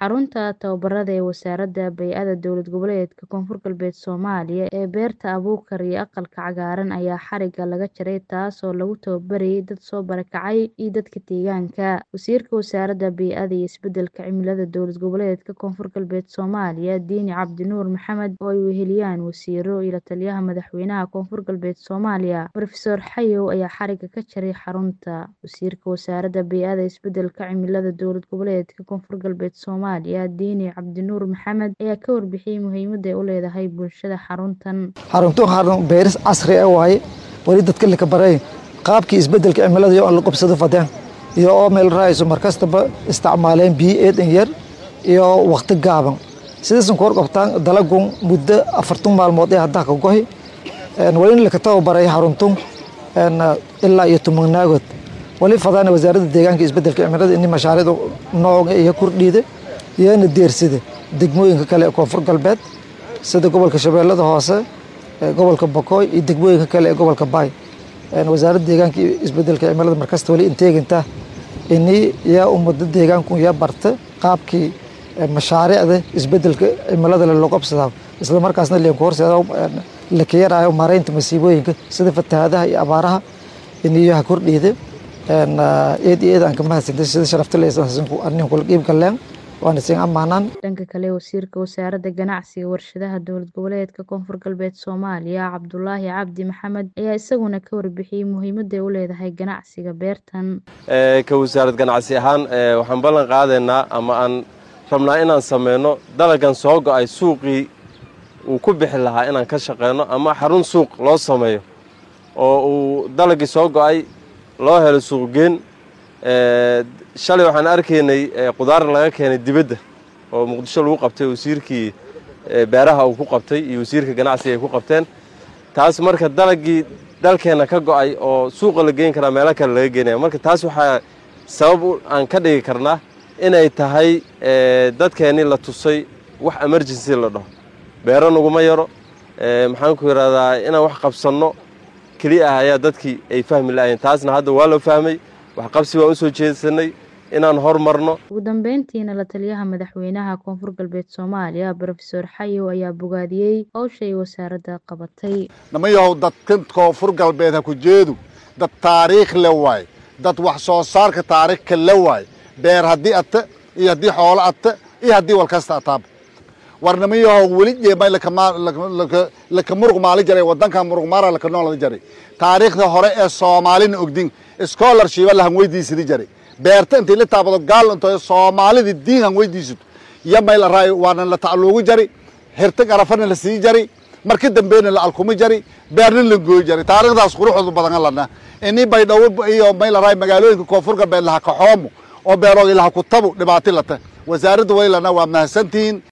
Xarunta tababarada ee Wasaaradda Bay'ada Dowlad Goboleedka Koonfur Galbeed Soomaaliya ee Beerta Abuukar iyo Aqalka Cagaaran ayaa xarigga laga jaray taasoo lagu tababarayay dad soo barakacay iyo dadka deegaanka. Wasiirka Wasaaradda Bay'ada iyo Isbeddelka Cimilada Dowlad Goboleedka Koonfur Galbeed Soomaaliya Diini Cabdi Nuur Maxamed oo ay weheliyaan wasiirro iyo la-taliyaha madaxweynaha Koonfur Galbeed Soomaaliya Professor Xayow ayaa xarigga ka jaray xarunta. Wasiirka Wasaaradda Bay'ada iyo Isbeddelka Cimilada Dowlad Goboleedka Koonfur Galbeed Soomaaliya Diini Cabdi Nuur Maxamed ayaa ka warbixiyay muhiimadda ay u leedahay bulshada xaruntan. xaruntu xarun beeris casri ah waaye wali dadka la kabaray qaabkii isbeddelka cimilada iyo aan la qabsado fadeen iyo oo meel raayso markastaba isticmaaleen biyo eedan yar iyo waqti gaaban sidaasan ku warqabtaan dalagun muddo afartan maalmood ee haddaa ka gohi wali la ka tababaray xaruntun ilaa iyo tobanaagood wali fadaana wasaaradda deegaanka iyo isbeddelka cimilada ini mashaariicda nooca iyo kordhiida iyana deersida degmooyinka kale ee koonfur galbeed sida gobolka shabeellada hoose gobolka bokoy iyo degmooyinka kale ee gobolka baay wasaaradda deegaanka iyo isbeddelka cimilada markasta wali inteeginta ini yaa ummada deegaanku yaa barta qaabkii mashaariicda isbeddelka cimilada loo qabsadaa isla markaasna leen ku horseeda la ka yaraayo maaraynta masiibooyinka sida fatahaadaha iyo abaaraha iniyo ha kordhiida eed iyo eed aan ka mahadsantay sida sharafta leesanku arnin kula qiib galeen waana siin ammaanaan dhanka kale wasiirka wasaaradda ganacsiga warshadaha dowlad goboleedka koonfur galbeed soomaaliya cabdulaahi cabdi maxamed ayaa isaguna ka warbixiyey muhiimadda ay u leedahay ganacsiga beertan ka wasaarad ganacsi ahaan waxaan ballan qaadaynaa ama aan rabnaa inaan sameyno dalagan soo go-ay suuqii uu ku bixi lahaa inaan ka shaqeyno ama xarun suuq loo sameeyo oo uu dalagii soo go-ay loo helo suuqgeen shalay waxaan arkaynay qudaar laga keenay dibadda oo muqdisho lagu qabtay wasiirkii beeraha uu ku qabtay iyo wasiirka ganacsiga ay ku qabteen taas marka dalagii dalkeenna ka go-ay oo suuqa la geyn karaa meelo kale laga geenaya marka taas waxaa sabab aan ka dhigi karnaa inay tahay dadkeennii la tusay wax emergency la dhaho beero naguma yaro maxaan ku yidhahdaa inaan wax qabsanno keliya ah ayaa dadkii ay fahmi la-ayeen taasna hadda waa loo fahmay waxqabsi waan u soo jeedsanay inaan hormarno ugu dambeyntiina la taliyaha madaxweynaha koonfur galbeed soomaaliya brofesor xayow ayaa bogaadiyey howsha ay wasaaradda qabatay namayahow dadkan koonfur galbeed ha ku jeedu dad taariikh le waay dad wax soo saarka taariikhka le waay beer haddii ata iyo haddii xoolo ata iyo haddii walkasta ataaba war namayahow weli jeemay laka muruq maali jaray wadankan muruq maara laka noolada jaray taariikhda hore ee soomaalina ogdin scholarshiba lahan weydiisadi jaray beerta intay la taabado gaal into soomaalida diin han weydiisato iyo mayla raay waana la tacluugu jari hirtag arafana la sii jari marka dambeyna la alkumi jari beerna la gooyi jari taariikhdaas quruxooda badan lana ini baydhawo iyo mayla raay magaalooyinka koonfur galbeed laha kaxoomo oo beeroogi laha kutabu dhibaati lata wasaaradda waylana waa mahadsantihiin